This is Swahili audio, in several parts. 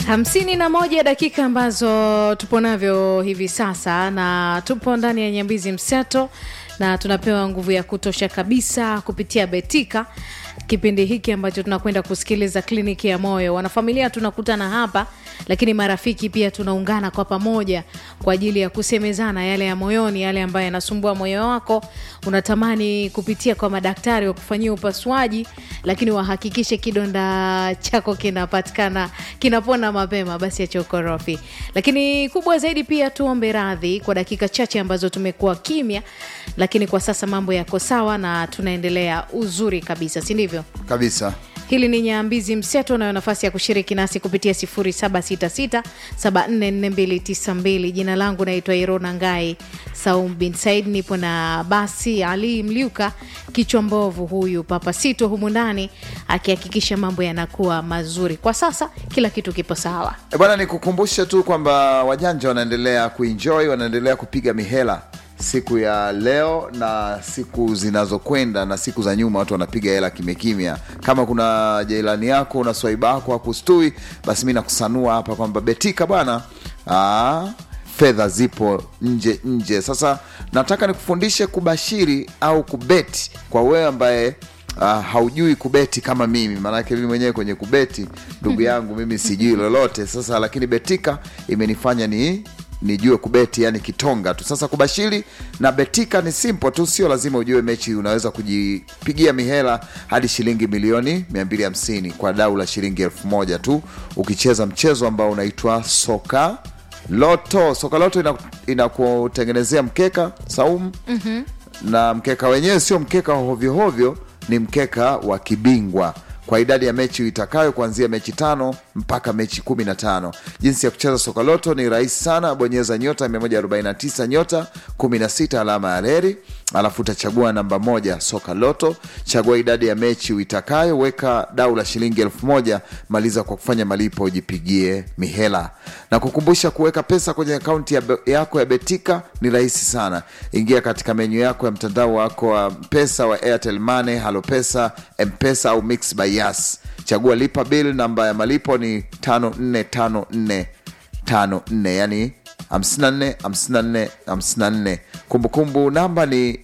hamsini na moja dakika ambazo tupo navyo hivi sasa na tupo ndani ya nyambizi mseto na tunapewa nguvu ya kutosha kabisa kupitia betika kipindi hiki ambacho tunakwenda kusikiliza kliniki ya moyo wanafamilia tunakutana hapa lakini marafiki pia tunaungana kwa pamoja kwa ajili ya kusemezana yale ya moyoni yale ambayo yanasumbua moyo wako unatamani kupitia kwa madaktari wa kufanyia upasuaji lakini wahakikishe kidonda chako kinapatikana kinapona mapema basi acha ukorofi lakini kubwa zaidi pia tuombe radhi kwa dakika chache ambazo tumekuwa kimya lakini kwa sasa mambo yako sawa na tunaendelea uzuri kabisa si ndivyo kabisa hili ni nyambizi mseto unayo nafasi ya kushiriki nasi kupitia 766744292 jina langu naitwa irona ngai saum bin said nipo na basi ali mliuka kichwa mbovu huyu papasito humu ndani akihakikisha mambo yanakuwa mazuri kwa sasa kila kitu kipo sawa E bwana, nikukumbushe tu kwamba wajanja wanaendelea kuenjoy, wanaendelea kupiga mihela siku ya leo na siku zinazokwenda na siku za nyuma, watu wanapiga hela kimya kimya. Kama kuna jailani yako una swaiba yako hakustui, basi mi nakusanua hapa kwamba Betika bwana, ah, fedha zipo nje nje. Sasa nataka nikufundishe kubashiri au kubeti kwa wewe ambaye uh, haujui kubeti kama mimi maanake mimi mwenyewe kwenye kubeti ndugu yangu mimi sijui lolote sasa lakini betika imenifanya ni nijue kubeti yani kitonga tu sasa kubashiri na betika ni simple tu sio lazima ujue mechi unaweza kujipigia mihela hadi shilingi milioni 250 kwa dau la shilingi elfu moja tu ukicheza mchezo ambao unaitwa soka loto soka loto ina- inakutengenezea mkeka saumu mm-hmm. na mkeka wenyewe sio mkeka wa hovyohovyo ni mkeka wa kibingwa kwa idadi ya mechi itakayo kuanzia mechi tano mpaka mechi kumi na tano jinsi ya kucheza soka loto ni rahisi sana bonyeza nyota 149 nyota 16 alama ya reri alafu utachagua namba moja soka loto chagua idadi ya mechi uitakayo weka dau la shilingi elfu moja maliza kwa kufanya malipo ujipigie mihela na kukumbusha kuweka pesa kwenye akaunti ya be- yako ya betika ni rahisi sana ingia katika menyu yako ya mtandao wako wa pesa wa airtel money halo pesa mpesa au mix by yas chagua lipa bill namba ya malipo ni 5454 54 yani 54 54 54 kumbukumbu namba ni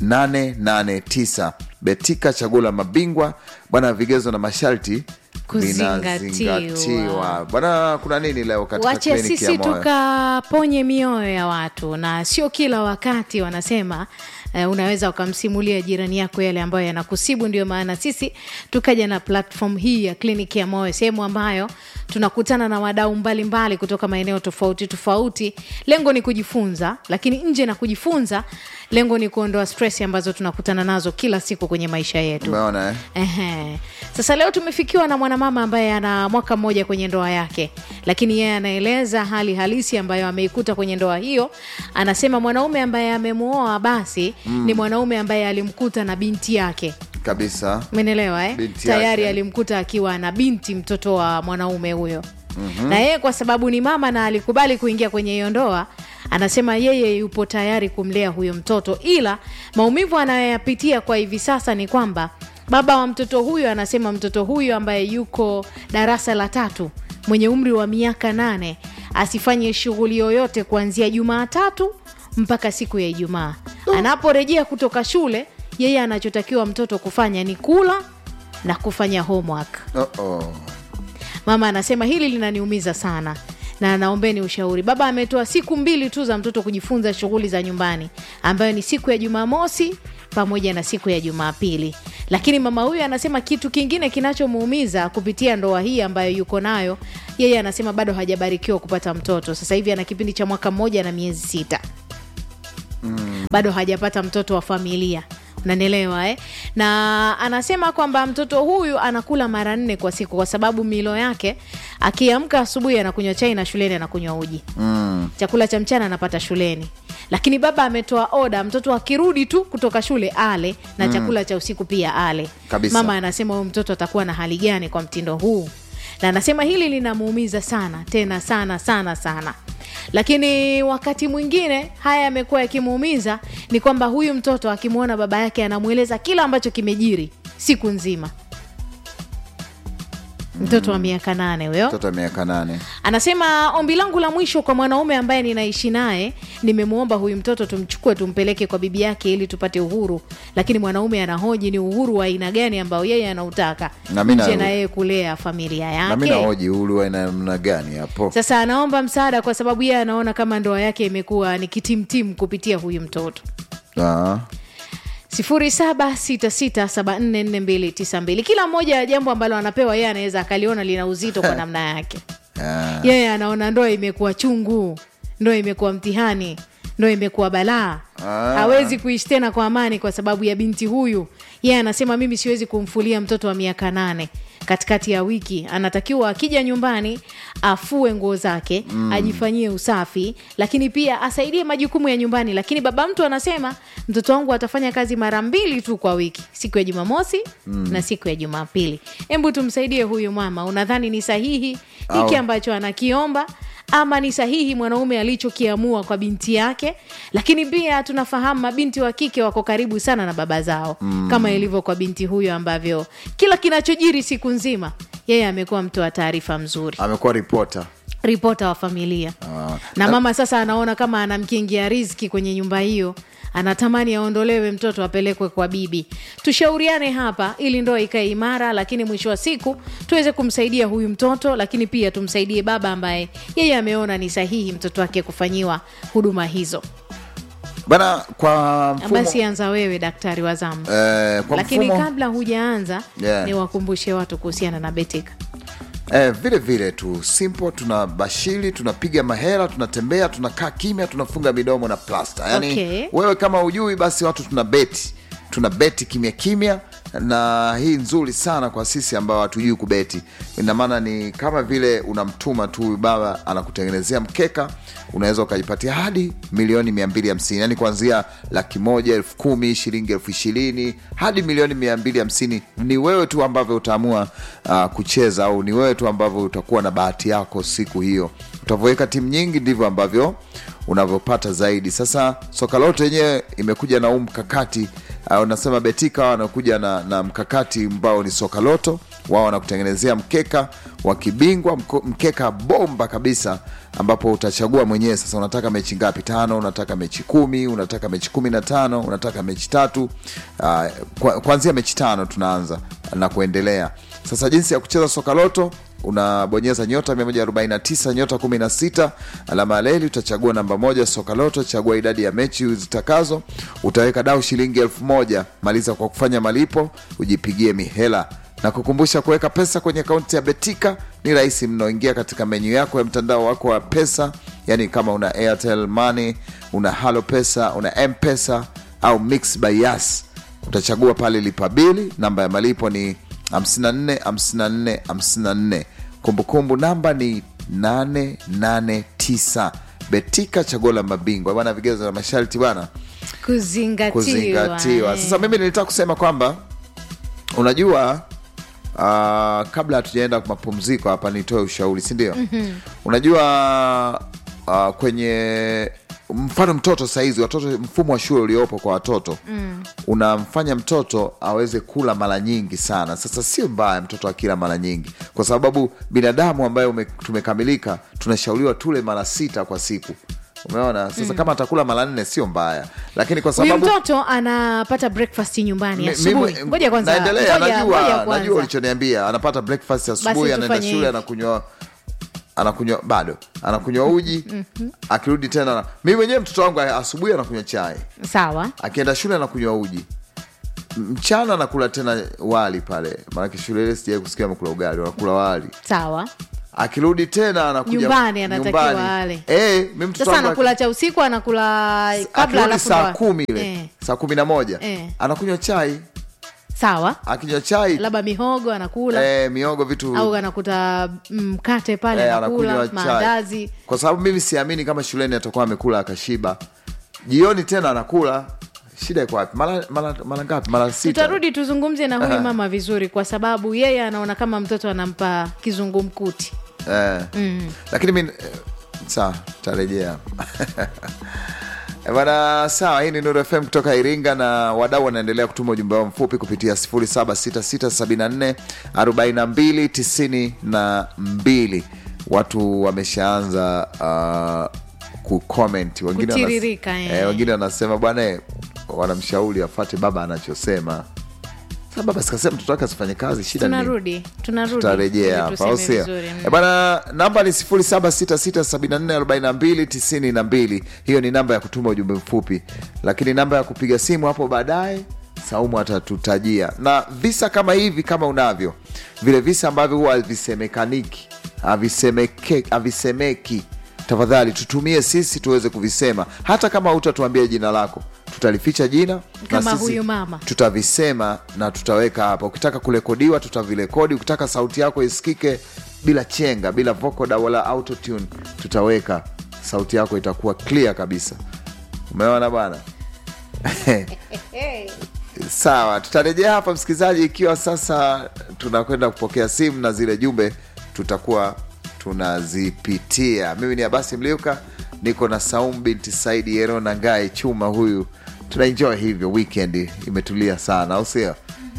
889 betika chaguo la mabingwa bwana vigezo na masharti Kuzingatiwa. vinazingatiwa bwana kuna nini leo katika wache kliniki ya sisi moyo tukaponye mioyo ya watu na sio kila wakati wanasema Uh, unaweza ukamsimulia jirani yako yale ambayo yanakusibu ndio maana sisi tukaja na platform hii ya kliniki ya moyo sehemu ambayo tunakutana na wadau mbalimbali kutoka maeneo tofauti tofauti lengo ni kujifunza lakini nje na kujifunza lengo ni kuondoa stress ambazo tunakutana nazo kila siku kwenye maisha yetu umeona eh? Ehe. Sasa leo tumefikiwa na mwanamama ambaye ana mwaka mmoja kwenye ndoa yake, lakini yeye anaeleza hali halisi ambayo ameikuta kwenye ndoa hiyo. Anasema mwanaume ambaye amemuoa basi mm. ni mwanaume ambaye alimkuta na binti yake kabisa menelewa eh? Binti tayari yake. alimkuta akiwa na binti mtoto wa mwanaume huyo mm-hmm. na yeye kwa sababu ni mama na alikubali kuingia kwenye hiyo ndoa anasema yeye yupo tayari kumlea huyo mtoto ila maumivu anayoyapitia kwa hivi sasa ni kwamba baba wa mtoto huyo anasema mtoto huyo ambaye yuko darasa la tatu mwenye umri wa miaka nane asifanye shughuli yoyote kuanzia jumaatatu mpaka siku ya ijumaa anaporejea kutoka shule yeye anachotakiwa mtoto kufanya ni kula na kufanya homework Uh-oh. mama anasema hili linaniumiza sana na naombeni ushauri baba ametoa siku mbili tu za mtoto kujifunza shughuli za nyumbani ambayo ni siku ya jumamosi pamoja na siku ya jumapili lakini mama huyu anasema kitu kingine kinachomuumiza kupitia ndoa hii ambayo yuko nayo yeye anasema bado hajabarikiwa kupata mtoto sasa hivi ana kipindi cha mwaka mmoja na miezi sita bado hajapata mtoto wa familia unanielewa eh? na anasema kwamba mtoto huyu anakula mara nne kwa siku kwa sababu milo yake akiamka asubuhi anakunywa chai na shuleni anakunywa uji mm. chakula cha mchana anapata shuleni lakini baba ametoa oda mtoto akirudi tu kutoka shule ale na chakula cha usiku pia ale Kabisa. mama anasema huyu mtoto atakuwa na hali gani kwa mtindo huu na anasema hili linamuumiza sana tena sana sana sana lakini wakati mwingine haya yamekuwa yakimuumiza ni kwamba huyu mtoto akimwona baba yake anamweleza kila ambacho kimejiri siku nzima mtoto wa miaka nane huyo mtoto wa miaka nane anasema ombi langu la mwisho kwa mwanaume ambaye ninaishi naye nimemwomba huyu mtoto tumchukue tumpeleke kwa bibi yake ili tupate uhuru lakini mwanaume anahoji ni uhuru wa aina gani ambao yeye anautaka Na mi nje na- na yeye kulea familia na mi yake nahoji hulu wa namna gani hapo sasa anaomba msaada kwa sababu yeye anaona kama ndoa yake imekuwa ni kitimtim kupitia huyu mtoto Ah. 0766744292 kila mmoja ya jambo ambalo anapewa yeye anaweza akaliona lina uzito kwa namna yake Ah. yeye anaona ndoa imekuwa chungu ndoa imekuwa mtihani ndoa imekuwa balaa Ah. hawezi kuishi tena kwa amani kwa sababu ya binti huyu yeye anasema mimi siwezi kumfulia mtoto wa miaka nane katikati ya wiki anatakiwa akija nyumbani afue nguo zake mm. ajifanyie usafi lakini pia asaidie majukumu ya nyumbani lakini baba mtu anasema mtoto wangu atafanya kazi mara mbili tu kwa wiki siku ya jumamosi mm. na siku ya jumapili hebu tumsaidie huyu mama unadhani ni sahihi hiki Au- ambacho anakiomba ama ni sahihi mwanaume alichokiamua kwa binti yake lakini pia tunafahamu mabinti wa kike wako karibu sana na baba zao mm. kama ilivyo kwa binti huyo ambavyo kila kinachojiri siku nzima yeye amekuwa mtu wa taarifa mzuri amekuwa ripota ripota wa familia Ah. na mama sasa anaona kama anamkingia riziki kwenye nyumba hiyo anatamani aondolewe mtoto apelekwe kwa bibi tushauriane hapa ili ndoa ikae imara lakini mwisho wa siku tuweze kumsaidia huyu mtoto lakini pia tumsaidie baba ambaye yeye ameona ni sahihi mtoto wake kufanyiwa huduma hizo bana kwa mfumo, basi anza wewe daktari wa zamu eh, kwa lakini mfumo kabla hujaanza Yeah. niwakumbushe watu kuhusiana na betika eh, vile vile tu simple tuna bashiri tunapiga mahela tunatembea tunakaa kimya tunafunga midomo na plasta yani Okay. wewe kama ujui basi watu tuna beti tuna beti kimya kimya na hii nzuri sana kwa sisi ambao hatujui kubeti ina maana ni kama vile unamtuma tu huyu baba anakutengenezea mkeka unaweza ukajipatia hadi milioni 250 yani kuanzia laki moja elfu kumi shilingi elfu ishirini hadi milioni 250 ni wewe tu ambavyo utaamua uh, kucheza au ni wewe tu ambavyo utakuwa na bahati yako siku hiyo utavyoweka timu nyingi ndivyo ambavyo unavyopata zaidi sasa soka lote yenyewe imekuja na huu mkakati uh, unasema betika wanakuja na, na mkakati ambao ni soka loto wao wanakutengenezea mkeka wa kibingwa mko- mkeka bomba kabisa ambapo utachagua mwenyewe sasa unataka mechi ngapi tano unataka mechi kumi unataka mechi kumi na tano unataka mechi tatu uh, kwa, kuanzia mechi tano tunaanza na kuendelea sasa jinsi ya kucheza soka loto unabonyeza nyota 149 nyota 16 alama ya leli utachagua namba moja soka loto chagua idadi ya mechi zitakazo utaweka dau shilingi elfu moja maliza kwa kufanya malipo ujipigie mihela na kukumbusha kuweka pesa kwenye akaunti ya betika ni rahisi mno ingia katika menyu yako ya mtandao wako wa pesa yani kama una airtel money una halo pesa una mpesa au mix by yas utachagua pale lipa bili namba ya malipo ni 54 54 54 kumbukumbu namba ni 889 betika chaguo la mabingwa bwana vigezo na masharti bwana kuzingatiwa, kuzingatiwa eh. sasa mimi nilitaka kusema kwamba unajua uh, kabla hatujaenda kwa mapumziko hapa nitoe ushauri sindio mm-hmm. unajua uh, kwenye mfano mtoto sahizi watoto mfumo wa shule uliopo kwa watoto mm. unamfanya mtoto aweze kula mara nyingi sana sasa sio mbaya mtoto akila mara nyingi kwa sababu binadamu ambaye ume, tumekamilika tunashauriwa tule mara sita kwa siku umeona sasa mm. kama atakula mara nne sio mbaya lakini kwa huyu sababu mtoto anapata breakfast nyumbani Mi- asubuhi mimi- ngoja kwanza naendelea ngoja- ngoja najua kwanza. najua ulichoniambia anapata breakfast asubuhi anaenda tufanye shule hivi. anakunywa anakunywa bado anakunywa uji akirudi tena mi mwenyewe mtoto wangu asubuhi anakunywa chai sawa akienda shule anakunywa uji mchana anakula tena wali pale maanake shule ile sijai kusikia amekula ugali wanakula wali sawa akirudi tena anakuja Nyumbani anatakiwa nyumbani. ale. Eh, mi mtoto sasa wangu anakula cha usiku anakula kabla akirudi alafu saa ndo- kumi ile eh, saa kumi na moja Eh. anakunywa chai sawa akinywa chai labda mihogo anakula eh, miogo vitu au anakuta mkate pale Eh, anakula anakunywa chai. maandazi kwa sababu mimi siamini kama shuleni atakuwa amekula akashiba jioni tena anakula shida iko wapi mara mara mara ngapi mara sita tutarudi tuzungumze na huyu Aha. mama vizuri kwa sababu yeye anaona kama mtoto anampa kizungumkuti eh. lakini mi eh, saa tarejea Eh, Bana, sawa. Hii ni Nuru FM kutoka Iringa na wadau wanaendelea kutuma ujumbe wao mfupi kupitia 0766744292. Watu wameshaanza uh, kucomment, wengine wanas- Kutiririka, eh. eh, wengine wanasema bwana, eh, wanamshauri afate baba anachosema. Sasa baba sikasema mtoto wake asifanye kazi, shida ni nini? tunarudi tunarudi tutarejea ili hapa tuseme au sio? vizuri. Mm. Eh, bwana namba ni 0766744292 hiyo ni namba ya kutuma ujumbe mfupi lakini namba ya kupiga simu hapo baadaye saumu atatutajia na visa kama hivi kama unavyo vile visa ambavyo huwa havisemekaniki havisemeke- havisemeki tafadhali tutumie sisi tuweze kuvisema hata kama hutatuambia jina lako tutalificha jina na Kama sisi huyu mama. tutavisema na tutaweka hapa ukitaka kurekodiwa tutavirekodi ukitaka sauti yako isikike bila chenga bila vocoder wala autotune tutaweka sauti yako itakuwa clear kabisa umeona bwana sawa tutarejea hapa msikilizaji ikiwa sasa tunakwenda kupokea simu na zile jumbe tutakuwa tunazipitia mimi ni abasi mliuka niko na saum binti saidi yerona ngae chuma huyu tunaenjoy hivyo weekend imetulia sana au sio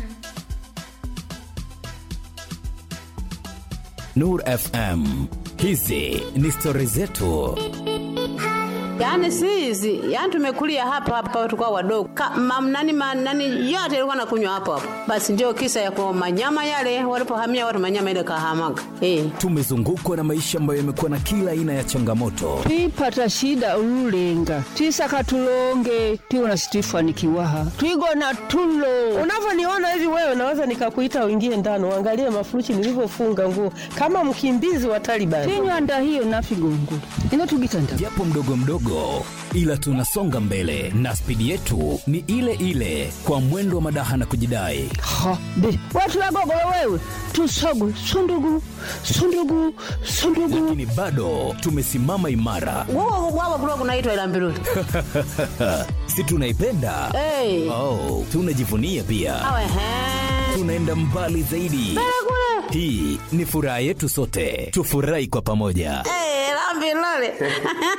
Nur FM. Hizi ni stori zetu. Yaani si hizi, yaani tumekulia hapa hapa tukao wadogo. Ka, mam, nani, ma, nani yote ilikuwa nakunywa hapo hapo. Basi ndio kisa ya kwa manyama yale walipohamia watu manyama ile kahamaga. Eh. Tumezungukwa na maisha ambayo yamekuwa na kila aina ya changamoto, twipata shida ululenga twisaka tulonge twiwona situifanikiwaha twigona tulo unavyoniona hivi wewe naweza nikakuita uingie ndani uangalie mafuruchi nilivyofunga nguo kama mkimbizi wa Taliban. tinywanda hiyo nafigongula ino tugitanda japo mdogo mdogo, ila tunasonga mbele na spidi yetu ni ile ile, kwa mwendo wa madaha na kujidai. ha be watulagogolo wewe tusogu sundugu sundugu sundugu Lakini bado tumesimama imara, Wao wao kulikuwa kunaitwa ila mbiruli. si tunaipenda? Eh. Oh, tunajivunia pia, Awe he. tunaenda mbali zaidi. Hii ni furaha yetu sote, tufurahi kwa pamoja. Eh, la mbiruli.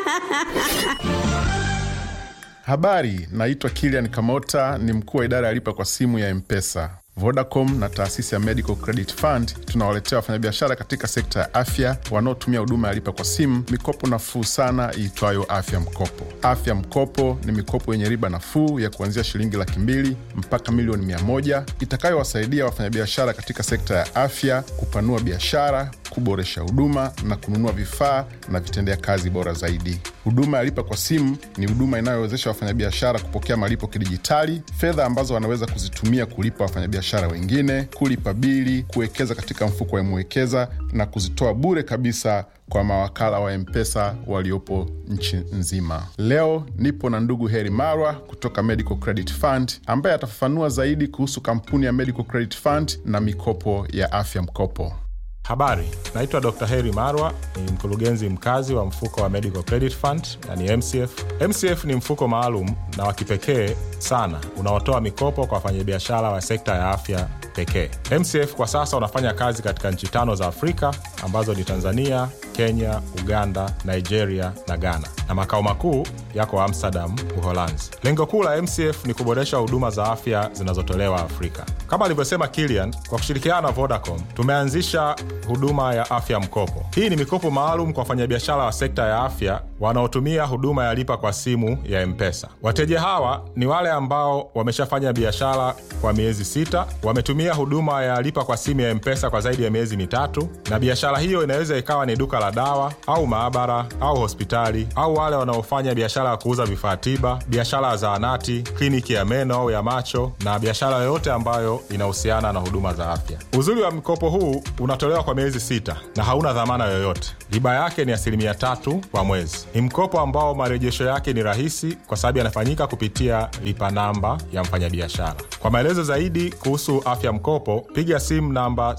Habari, naitwa Kilian Kamota, ni mkuu wa idara ya lipa kwa simu ya Mpesa. Vodacom na taasisi ya Medical Credit Fund tunawaletea wafanyabiashara katika sekta ya afya wanaotumia huduma ya lipa kwa simu mikopo nafuu sana iitwayo Afya Mkopo. Afya Mkopo ni mikopo yenye riba nafuu ya kuanzia shilingi laki mbili mpaka milioni mia moja itakayowasaidia wafanyabiashara katika sekta ya afya kupanua biashara, kuboresha huduma na kununua vifaa na vitendea kazi bora zaidi. Huduma ya lipa kwa simu ni huduma inayowezesha wafanyabiashara kupokea malipo kidijitali, fedha ambazo wanaweza kuzitumia kulipa wafanyabiashara wengine, kulipa bili, kuwekeza katika mfuko wa Mwekeza na kuzitoa bure kabisa kwa mawakala wa Mpesa waliopo nchi nzima. Leo nipo na ndugu Heri Marwa kutoka Medical Credit Fund ambaye atafafanua zaidi kuhusu kampuni ya Medical Credit Fund na mikopo ya afya mkopo. Habari, naitwa Dr. Heri Marwa, ni mkurugenzi mkazi wa mfuko wa Medical Credit Fund yani MCF. MCF ni mfuko maalum na wa kipekee sana unaotoa mikopo kwa wafanyabiashara wa sekta ya afya pekee. MCF kwa sasa unafanya kazi katika nchi tano za Afrika ambazo ni Tanzania, Kenya, Uganda, Nigeria na Ghana, na makao makuu yako Amsterdam, Uholanzi. Lengo kuu la MCF ni kuboresha huduma za afya zinazotolewa Afrika. Kama alivyosema Kilian, kwa kushirikiana na Vodacom tumeanzisha huduma ya afya mkopo. Hii ni mikopo maalum kwa wafanyabiashara wa sekta ya afya wanaotumia huduma ya lipa kwa simu ya M-Pesa. Wateja hawa ni wale ambao wameshafanya biashara kwa miezi sita, wametumia huduma ya lipa kwa simu ya M-Pesa kwa zaidi ya miezi mitatu, na biashara hiyo inaweza ikawa ni duka la dawa au maabara au hospitali, au wale wanaofanya biashara ya kuuza vifaa tiba, biashara ya zahanati, kliniki ya meno au ya macho, na biashara yoyote ambayo inahusiana na huduma za afya. Uzuri wa mkopo huu unatolewa kwa miezi sita na hauna dhamana yoyote. Riba yake ni asilimia tatu kwa mwezi. Ni mkopo ambao marejesho yake ni rahisi kwa sababu yanafanyika kupitia lipa namba ya mfanyabiashara. Kwa maelezo zaidi kuhusu afya mkopo, piga simu namba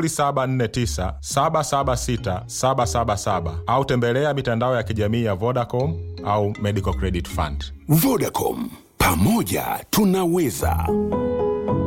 0749 776 777 au tembelea mitandao ya kijamii ya Vodacom au Medical Credit Fund. Vodacom, pamoja tunaweza.